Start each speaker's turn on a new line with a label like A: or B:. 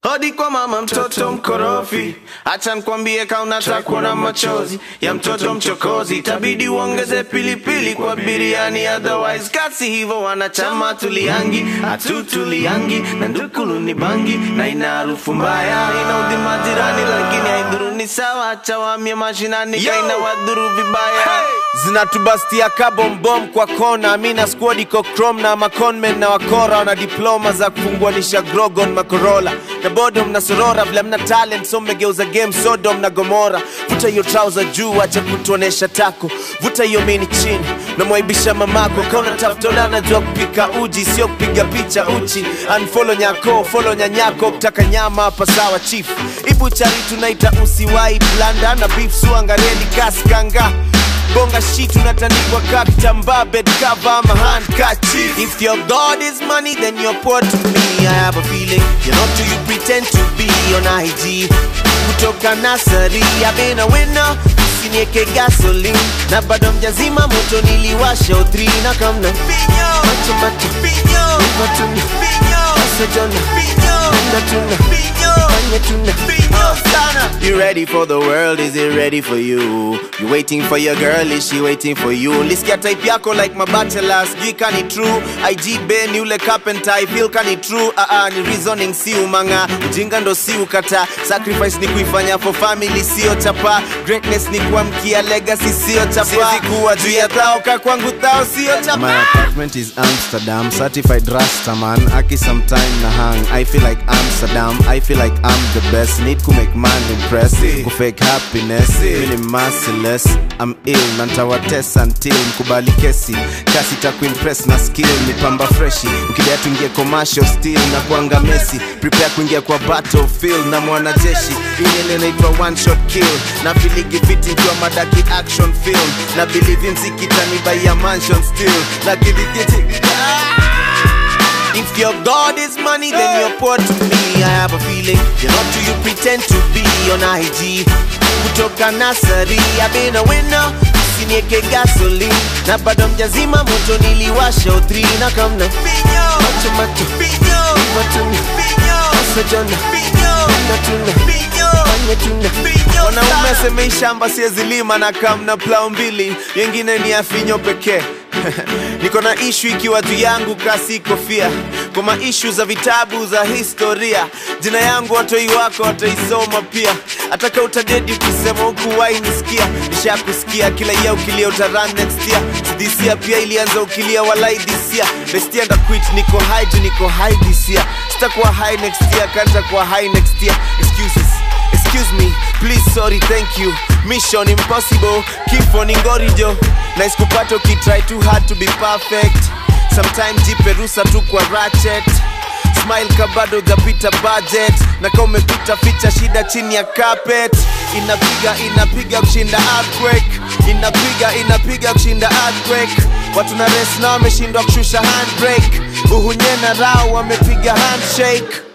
A: Hodi kwa mama mtoto mkorofi, acha nikwambie kaunataka kuona machozi ya mtoto mchokozi, itabidi uongeze pilipili kwa biriani, otherwise kasi hivyo wanachama tuliangi hatutuliangi na ndukulu ni bangi na ina harufu mbaya, inaudhi majirani, lakini haidhuru ni sawa, acha wamie mashinani kaina wadhuru vibaya
B: zinatubastia kabombom kwa kona mina squad iko chrome na maconmen na wakora wana diploma za kufunguanisha grogon makorola na bodo mna sorora vile mna talent so mmegeuza game sodom na gomora vuta hiyo trouser juu acha kutuonesha tako vuta hiyo mini chini namwaibisha mamako kauna taftola najua kupika uji sio kupiga picha uchi unfollow nyako follow nyanyako kutaka nyama hapa sawa chief ibuchari tunaita usiwai blanda na beef suangareli kaskanga bonga shit unatandikwa ka kitambaa bed cover ama handkerchief if your god is money then you're poor to me i have a feeling you're not who you pretend to be on ig kutoka nasari i've been a winner usinieke gasoline na bado mjazima moto niliwasha utri na kamna macho macho matuna asajona ndatuna fanya tuna You ready for the world? Is it ready for you? You waiting for your girl? Is she waiting for you? Lisikia type yako like mabachelor, sijui kani true. IG Ben yule carpenter, I feel kani true. Ah ah, ni reasoning si umanga, ujinga ndo si ukata. Sacrifice ni kuifanya for family, sio chapa. Greatness ni kuamkia legacy, sio chapa. Siwezi kuwa juu ya thao, ka kwangu thao, sio chapa.
C: My apartment is Amsterdam, certified Rastaman. Aki sometime na hang. I feel like Amsterdam. I feel like I'm the best. Need to make man impress. Ku fake happiness. Really merciless. I'm ill. Nantawatesa until mkubali kesi. Kasi ta kuimpress na skill. Ni pamba freshi. Ukidea tuingie commercial still na kuanga Messi. Prepare kuingia kwa battlefield na mwanajeshi. Ile inaitwa one shot kill. Na filigi fiti nikiwa madaki action film. Na believe in zikitani by a mansion still. Na kidikiti.
B: If your God is money, then you're poor to me. I have a feeling you're not who you pretend to be on IG. Kutoka nasari, I've been a winner. Usinieke gasoline na bado mjazima moto niliwasha utri na kamna macho macho matuna asajona natuna fanya tuna wanaume asemei shamba siezilima na kamna plau mbili yengine ni afinyo pekee niko na ishu ikiwa juu yangu kasi kofia kwa maishu za vitabu za historia jina yangu watoi wako wataisoma pia ataka utadedi ukisema huku wainisikia nishakusikia kila ya ukilia utaran next year sidisia pia ilianza ukilia walai disia bestia ndaquit niko high juu niko high this year sitakuwa high next year kanta kuwa high next year excuses Excuse me, please, sorry, thank you. Mission impossible, keep on ingorijo. Nice kupata ukitry too hard to be perfect. Sometimes jipe rusa tu kwa ratchet. Smile kabado japita budget na kama umepita ficha shida chini ya carpet. Inapiga inapiga kushinda earthquake, inapiga inapiga kushinda earthquake. Watu na rest na wameshindwa kushusha handbrake. Uhunye na rao wamepiga handshake